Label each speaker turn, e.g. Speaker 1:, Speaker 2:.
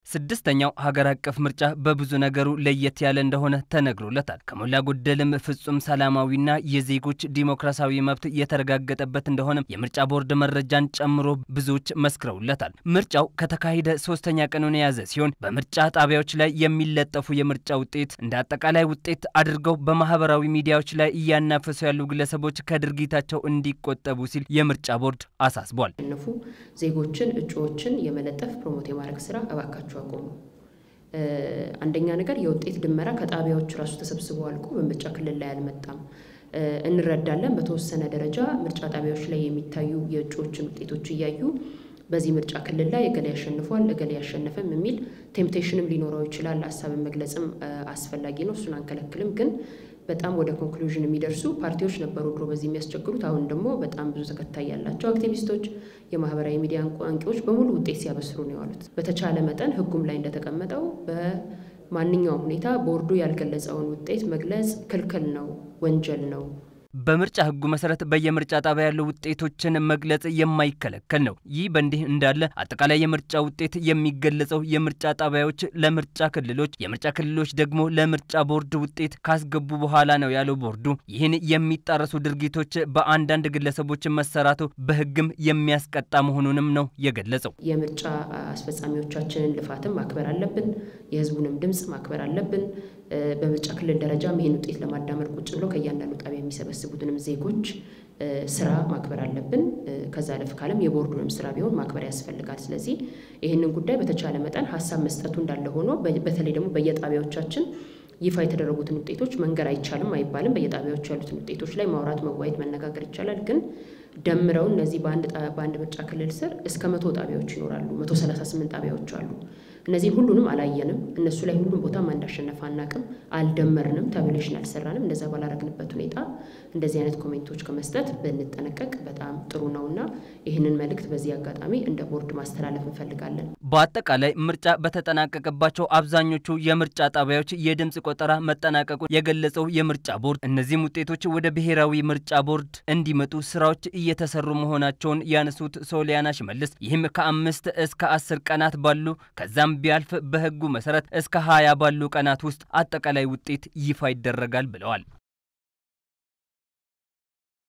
Speaker 1: ስድስተኛው ሀገር አቀፍ ምርጫ በብዙ ነገሩ ለየት ያለ እንደሆነ ተነግሮለታል። ከሞላ ጎደልም ፍጹም ሰላማዊና የዜጎች ዲሞክራሲያዊ መብት የተረጋገጠበት እንደሆነ የምርጫ ቦርድ መረጃን ጨምሮ ብዙዎች መስክረውለታል። ምርጫው ከተካሄደ ሶስተኛ ቀኑን የያዘ ሲሆን በምርጫ ጣቢያዎች ላይ የሚለጠፉ የምርጫ ውጤት እንደ አጠቃላይ ውጤት አድርገው በማህበራዊ ሚዲያዎች ላይ እያናፈሱ ያሉ ግለሰቦች ከድርጊታቸው እንዲቆጠቡ ሲል የምርጫ ቦርድ አሳስቧል።
Speaker 2: ያሸነፉ ዜጎችን እጩዎችን የመለጠፍ ፕሮሞት የማድረግ ስራ እባካችሁ አቆሙ። አንደኛ ነገር የውጤት ድመራ ከጣቢያዎች ራሱ ተሰብስበው አልቆ በምርጫ ክልል ላይ አልመጣም። እንረዳለን። በተወሰነ ደረጃ ምርጫ ጣቢያዎች ላይ የሚታዩ የእጩዎችን ውጤቶች እያዩ በዚህ ምርጫ ክልል ላይ እገሌ ያሸንፏል፣ እገሌ ያሸነፈም የሚል ቴምፕቴሽንም ሊኖረው ይችላል። ሀሳብን መግለጽም አስፈላጊ ነው። እሱን አንከለክልም። ግን በጣም ወደ ኮንክሉዥን የሚደርሱ ፓርቲዎች ነበሩ ድሮ በዚህ የሚያስቸግሩት። አሁን ደግሞ በጣም ብዙ ተከታይ ያላቸው አክቲቪስቶች፣ የማህበራዊ ሚዲያ አንቂዎች በሙሉ ውጤት ሲያበስሩ ነው የዋሉት። በተቻለ መጠን ህጉም ላይ እንደተቀመጠው በማንኛውም ሁኔታ ቦርዱ ያልገለጸውን ውጤት መግለጽ ክልክል ነው፣ ወንጀል ነው።
Speaker 1: በምርጫ ህጉ መሰረት በየምርጫ ጣቢያ ያሉ ውጤቶችን መግለጽ የማይከለከል ነው። ይህ በእንዲህ እንዳለ አጠቃላይ የምርጫ ውጤት የሚገለጸው የምርጫ ጣቢያዎች ለምርጫ ክልሎች፣ የምርጫ ክልሎች ደግሞ ለምርጫ ቦርድ ውጤት ካስገቡ በኋላ ነው ያለው ቦርዱ። ይህን የሚጣረሱ ድርጊቶች በአንዳንድ ግለሰቦች መሰራቱ በህግም የሚያስቀጣ መሆኑንም ነው የገለጸው።
Speaker 2: የምርጫ አስፈጻሚዎቻችንን ልፋትም ማክበር አለብን። የህዝቡንም ድምፅ ማክበር አለብን። በምርጫ ክልል ደረጃም ይህን ውጤት ለማዳመር ቁጭ ብሎ ከእያንዳንዱ ጣቢያ የሚሰበስቡትንም ዜጎች ስራ ማክበር አለብን። ከዛ ለፍ ካለም የቦርዱንም ስራ ቢሆን ማክበር ያስፈልጋል። ስለዚህ ይህንን ጉዳይ በተቻለ መጠን ሀሳብ መስጠቱ እንዳለ ሆኖ በተለይ ደግሞ በየጣቢያዎቻችን ይፋ የተደረጉትን ውጤቶች መንገር አይቻልም አይባልም። በየጣቢያዎቹ ያሉትን ውጤቶች ላይ ማውራት፣ መዋየት፣ መነጋገር ይቻላል። ግን ደምረው እነዚህ በአንድ ምርጫ ክልል ስር እስከ መቶ ጣቢያዎች ይኖራሉ። መቶ ሰላሳ ስምንት ጣቢያዎች አሉ። እነዚህን ሁሉንም አላየንም። እነሱ ላይ ሁሉም ቦታ ማን እንዳሸነፈ አናቅም። አልደመርንም፣ ታብሌሽን አልሰራንም። እንደዛ ባላረግንበት ሁኔታ እንደዚህ አይነት ኮሜንቶች ከመስጠት ብንጠነቀቅ በጣም ጥሩ ነውና ይህንን መልእክት በዚህ አጋጣሚ እንደ ቦርድ ማስተላለፍ እንፈልጋለን።
Speaker 1: በአጠቃላይ ምርጫ በተጠናቀቀባቸው አብዛኞቹ የምርጫ ጣቢያዎች የድምፅ ቆጠራ መጠናቀቁን የገለጸው የምርጫ ቦርድ እነዚህም ውጤቶች ወደ ብሔራዊ ምርጫ ቦርድ እንዲመጡ ስራዎች እየተሰሩ መሆናቸውን ያነሱት ሶሊያና ሽመልስ ይህም ከአምስት እስከ አስር ቀናት ባሉ ከዛም ቢያልፍ በሕጉ መሰረት እስከ ሀያ ባሉ ቀናት ውስጥ አጠቃላይ ውጤት ይፋ ይደረጋል ብለዋል።